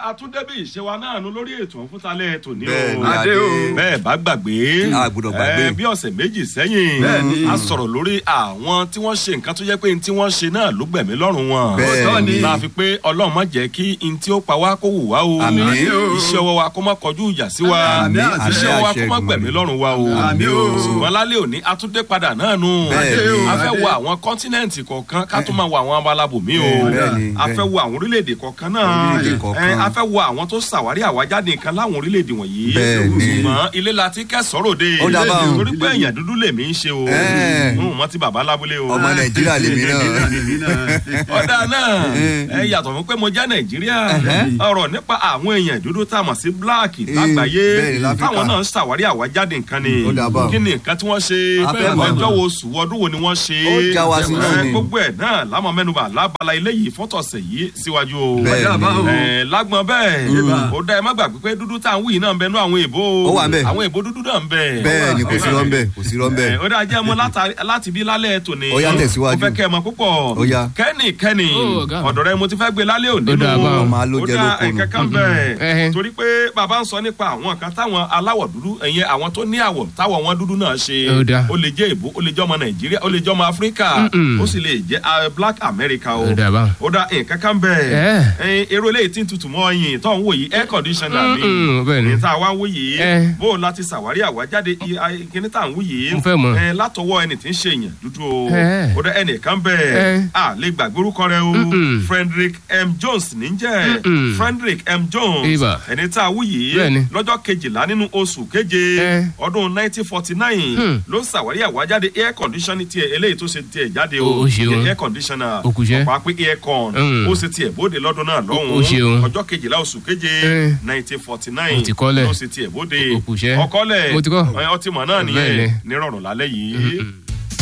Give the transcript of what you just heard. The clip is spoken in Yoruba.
àtúndébí ìṣe wa náà nu lórí ètò òfútalẹ̀ tòní Bẹ́ẹ̀ o ni, Adé o. bẹ́ẹ̀ bá gbàgbé A gbọ́dọ̀ gbàgbé. ẹ, bí ọ̀sẹ̀ méjì sẹ́yìn Bẹ́ẹ̀ ni. a sọ̀rọ̀ lórí àwọn tí wọ́n ṣe nǹkan tó jẹ́ pé n tí wọ́n ṣe náà ló gbẹ̀mí lọ́rùn wọn Bẹ́ẹ̀ ni. la fi pé ọlọ́run má jẹ́ kí n tí ó pa wá kó wù wá o Àmín. iṣẹ́ ọwọ́ wa kó má kọjú ìjà sí wa Àmín, àmín, iṣẹ́ ọwọ́ wa kó àṣẹ má Èdùmàrè. gbẹ̀mí lọ́rùn wa o Àmín o. ṣùgbọ́n lálẹ́ òní atúndé padà náà nu Bẹ́ẹ̀ ni. a fẹ́ Adé. wo àwọn kọ́ńtínẹ̀ǹtì kọ̀ọ̀kan ká tó máa wo àwọn abalabòmí o Bẹ́ẹ̀ ni, a bẹ́ẹ̀ fẹ́ ni. wo àwọn orílẹ̀-èdè kọ̀ọ̀kan náà Orílẹ̀-èdè kọ̀ọ̀kan. ẹ, a fẹ́ wo àwọn tó ṣàwárí àwájáde nǹkan láwọn orílẹ̀-èdè wọ̀nyí Bẹ́ẹ̀ ni. ṣùgbọ́n ilé la ti kẹ́sọ̀rọ̀ de Ó dá báwọn. torí pé èèyàn dúdú lèmi ń ṣe o Ẹ́. n ò mọ ti bàbá lábúlé o ọmọ nàìjíríà lèmi náà ọ̀dà náà ẹ yàtọ̀ fún pé mo jẹ́ nàìjíríà ọ̀rọ̀ nípa àwọn èèyàn dúdú tá a mọ̀ sí bíláàkì lágbàáyé bẹ́ẹ̀ ni, láfíríkà. táwọn náà ń ṣàwárí àwájáde nǹkan ni Ó dà bá. kí ni nǹkan tí wọ́n ṣe A fẹ́ mọ̀. ọjọ́ wo oṣù ọdún wo ni wọ́n ṣe Ó já wa sí náà Ẹ, ni. gbogbo ẹ̀ náà lámọ̀ mẹ́nuba lábala ilé yìí fọ́tọ̀sẹ̀ yìí síwájú o Bẹ́ẹ̀ Ọjà ni. bá o. ẹ lágbọn bẹ́ẹ̀ ó dá ẹ má gbàgbé pé dúdú tá à ń wí yìí náà ń bẹ nú àwọn èèbó Ó wà ńbẹ̀. àwọn èèbó dúdú náà ń bẹ bẹ́ẹ̀ ni kò sí rọ́ńbẹ́ kò sí rọ́ńbẹ́. ẹ, ó dáa jẹ́ mọ́ látàrí- láti bí lálẹ́ tòní. Ó yá, tẹ̀síwájú. mo fẹ́ kẹ́ ẹ mọ púpọ̀. Ó yá. kẹ́nì kẹ́nì Ó, ọ̀gá mi. ọ̀dọ̀ rẹ mo ti fẹ́ gbé lálẹ́ òní. Ó dáa nù. báwọn. Màá ló Ó jẹ́ dáa, lóko nù. ẹ̀kẹ́ kan bẹ́ẹ̀. Ẹhẹ́. torí pé bàbá ń sọ nípa àwọn kan táwọn aláwọ̀ dúdú ẹ̀yẹn àwọn tó ní àwọ̀ táwọ̀ wọn dúdú náà ṣe. Ó dáa. ó lè jẹ́ èbó ó lè jẹ́ ọmọ nàìjíríà ó lè jẹ́ ọmọ áfíríkà Mm-mm. ó sì lè jẹ́ ah, black america o. Ó dáa báwọn. ó dáa nǹkan kan bẹ́ẹ̀. Ẹ́. ẹ̀yin èrò eléyìí tí ń tutù mọ́ ọyìn tó ń wò yìí air conditioner mi. Mm-mm, bẹ́ẹ̀ ni. ní tá a wá ń wò yìí Ẹ́. bó o láti ṣàwárí àwájáde i- a- kíní tá à ń wò yìí Mo fẹ́ mọ̀. ẹ látọwọ́ ẹni tí ń ṣe èèyàn dúdú o Ẹ́. ó dẹ ẹnìkan bẹ́ẹ̀ Ẹ́. a lè gbàgbé orúkọ rẹ o Mm-mm. Frederick M Jones níjẹ́ Mm-mm. Frederick M Jones Ibà. ẹni tá a wò yìí Bẹ́ẹ̀ ni. lọ́jọ́ kejìlá nínú oṣù keje Ẹ́. ọdún 1949 Hmm. ló ṣàwárí àwájáde air conditioner tiẹ̀ eléyìí tó ṣe tiẹ̀ jáde o Ó- ó ṣeun. ìyẹn air conditioner Ó kù iṣẹ́. ọ̀pá pé air con Mm. ó ṣe tiẹ̀ bóde lọ́dún náà Ó- ó ṣeun. lọ́hùn-ún ọjọ́ kejìlá oṣù keje Ẹ́. 1949 Mo ti kọ́lẹ̀. ló ṣe tiẹ̀ bóde Ó kù iṣẹ́. ọkọ́lẹ̀ Mo ti kọ́. ọtí mọ̀ náà Bẹ́ẹ̀ nìyẹn ni. nírọ̀rùn lálẹ́ yìí.